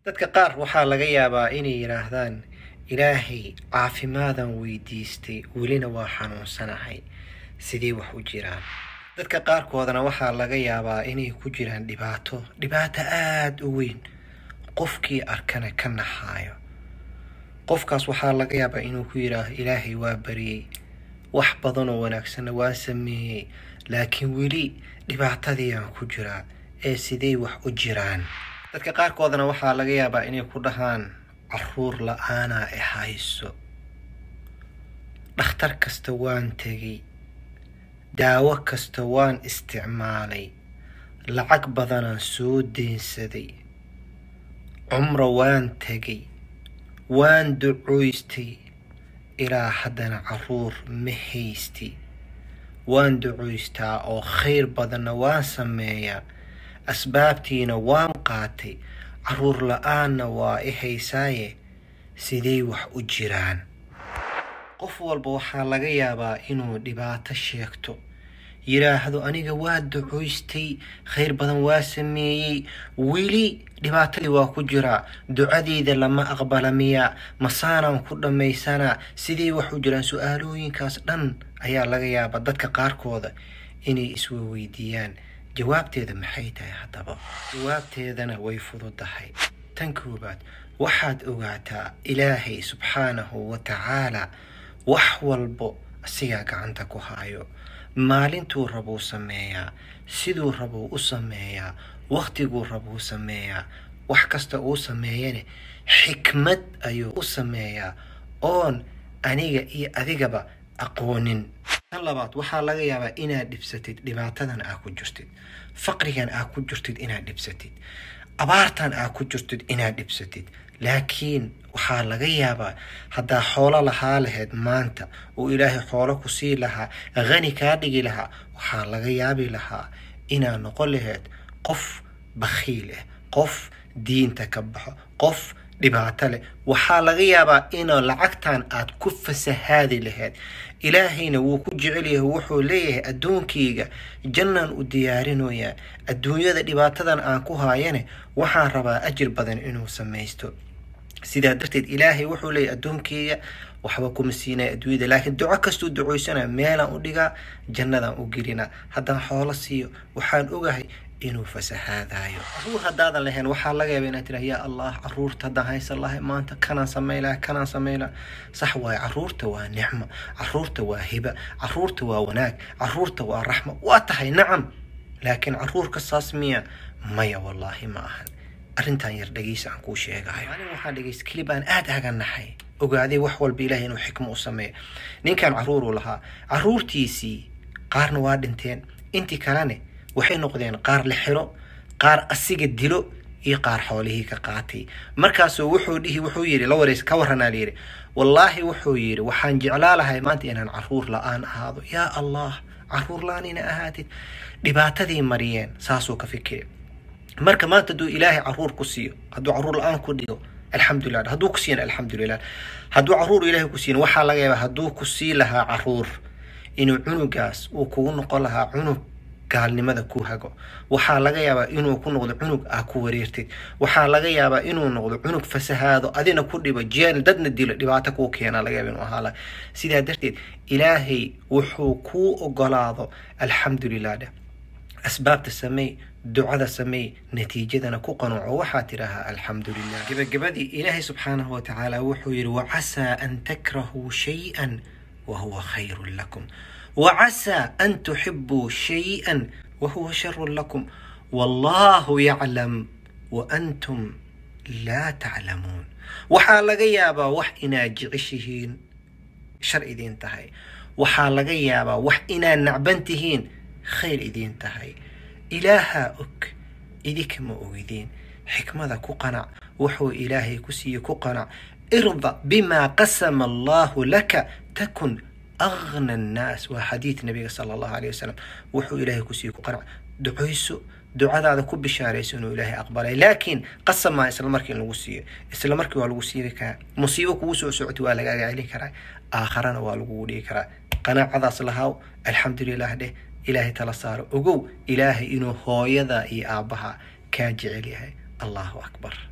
dadka qaar waxaa laga yaabaa inay yidhaahdaan ilaahay caafimaadan weydiistay welina waa xanuunsanahay sidee wax u jiraan dadka qaarkoodana waxaa laga yaabaa inay ku jiraan dhibaato dhibaato aada u weyn qofkii arkana ka naxaayo qofkaas waxaa laga yaabaa inuu ku yidhaaho ilaahay waa bariyey wax badanoo wanaagsanna waa sameeyey laakiin weli dhibaatadiiaan ku jiraa ee sidey wax u jiraan dadka qaarkoodana waxaa laga yaabaa inay ku dhahaan caruur la-aanaa e hayso dhakhtar kasta waan tegay daawo kasta waan isticmaalay lacag badanaan soo deynsaday cumro waan tegay waan ducoystay ilaa haddana caruur ma haysti waan ducoystaa oo khayr badanna waan sameeyaa asbaabtiina waan qaatay caruur la-aanna waa i haysaaye sidey wax u jiraan qof walba waxaa laga yaabaa inuu dhibaato sheegto yidhaahdo aniga waa ducoystay khayr badan waa sameeyey weli dhibaatadii waa ku jiraa ducadeyda lama aqbala miyaa masaanaan ku dhammaysanaa sidey wax u jiraan su-aalooyinkaas dhan ayaa laga yaabaa dadka qaarkooda inay iswaweydiiyaan jawaabteeda maxay tahay haddaba jawaabteedana way fududahay tan koobaad waxaad ogaataa ilaahay subxaanahu wa tacaalaa wax walbo asigaa gacanta ku haayo maalintuu rabuu sameeyaa siduu rabuu u sameeyaa wakhtiguu rabuu sameeyaa wax kasta uu sameeyane xikmad ayuu u sameeyaa oon aniga iyo adigaba aqoonin tan labaad waxaa laga yaabaa inaad dhibsatid dhibaatadan aa ku jirtid faqrigan aa ku jirtid inaad dhibsatid abaartan aa ku jirtid inaad dhibsatid laakiin waxaa laga yaabaa haddaa xoolo lahaa lahayd maanta uu ilaahay xoolo ku sii lahaa hani kaa dhigi lahaa waxaa laga yaabi lahaa inaad noqon lahayd qof bakhiil ah qof diinta ka baxo qof dhibaato leh waxaa laga yaabaa inaa lacagtan aad ku fasahaadi lahayd ilaahayna wuu ku jecel yahay wuxuu leeyahay addoonkayga jannaan u diyaarinoyaa adduunyada dhibaatadan aan ku haayane waxaan rabaa ajir badan inuu samaysto sidaa darteed ilaahay wuxuu leeyahy addoonkeyga waxba kuma siinaya adduunyada laakiin duco kastuu ducoysana meelaan u dhigaa jannadaan u gelinaa haddaan xoolo siiyo waxaan ogahay inuu fasahaadayo caruur haddaadan lahayn waxaa laga yaaba inaad tiraa yaa allah caruurta haddaan haysan lahay maanta kanaan samay laha kanaan samay laha sax waaye caruurta waa nicmo caruurta waa hiba caruurta waa wanaag caruurta waa raxma waa tahay nacam laakiin caruurka saas miya maya wallaahi ma ahan arrintan yar dhegeysa aan kuu sheegayo anin waxaan dhegeysta kelib aan aada aga naxay ogaaday wax walba ilahay inuu xikmo u sameeyo ninkan caruuruu lahaa caruurtiisii qaarna waa dhinteen intii kalene waxay noqdeen qaar la xiro qaar asiga dilo iyo qaar xoolihii ka qaatay markaasuu wuxuu dhihi wuxuu yidhi la wareys ka waranaa layidhi wallaahi wuxuu yidhi waxaan jeclaa lahay maanta inaan caruur la-aan ahaado yaa allah caruur la-aan ina ahaatid dhibaatadii mariyeen saasuu ka fikiri marka maanta hadduu ilaahay caruur ku siiyo hadduu caruur la-aan ku dhigo alxamdulilah hadduu ku siiyana alxamdulilah hadduu caruur ilaahay ku siiyana waxaa laga yaabaa hadduu ku sii lahaa caruur inuu cunugaas uu kugu noqon lahaa cunug gaalnimada ku hago waxaa laga yaabaa inuu ku noqdo cunug aa ku wareertid waxaa laga yaabaa inuu noqdo cunug fasahaado adina ku dhibo jeel dadna dilo dhibaato kuu keena laga yaaba inuu ahaa laha sidaa darteed ilaahay wuxuu kuu ogolaado alxamdulilah dheh asbaabta sameey ducada sameey natiijadana ku qanuuco waxaa tidhaahaa alxamdu lilah gebagabadii ilaahay subxaanahu watacaala wuxuu yidhi wacasaa an takrahuu shay-an wa huwa khayrun lakum وعسى أن تحبوا شيئا وهو شر لكم والله يعلم وأنتم لا تعلمون waxaa laga yaabaa wax inaad jeceshihiin shar idiin tahay waxaa laga yaabaa wax inaad nacban tihiin khayr idiin tahay ilaahaa og idinkama ogideen xikmada ku qanac wuxuu ilaahay ku siiye ku qanac irda bimaa qasama allahu laka takun أغنى الناس وحديث النبي صلى الله عليه وسلم وحو إلهي كسي قرع دعيسو دعاء هذا كب بشاريس إنه إلهي أقبله لكن قسم ما إسلام مركي الوسية إسلام مركي والوسية كا مصيبة كوسو سعتي ولا جاي عليه كرا آخرنا والوجودي كرا قناع عذا صلها الحمد لله ده إلهي تلا صار وجو إلهي إنه هو يذا إي أبها كاجعلها الله أكبر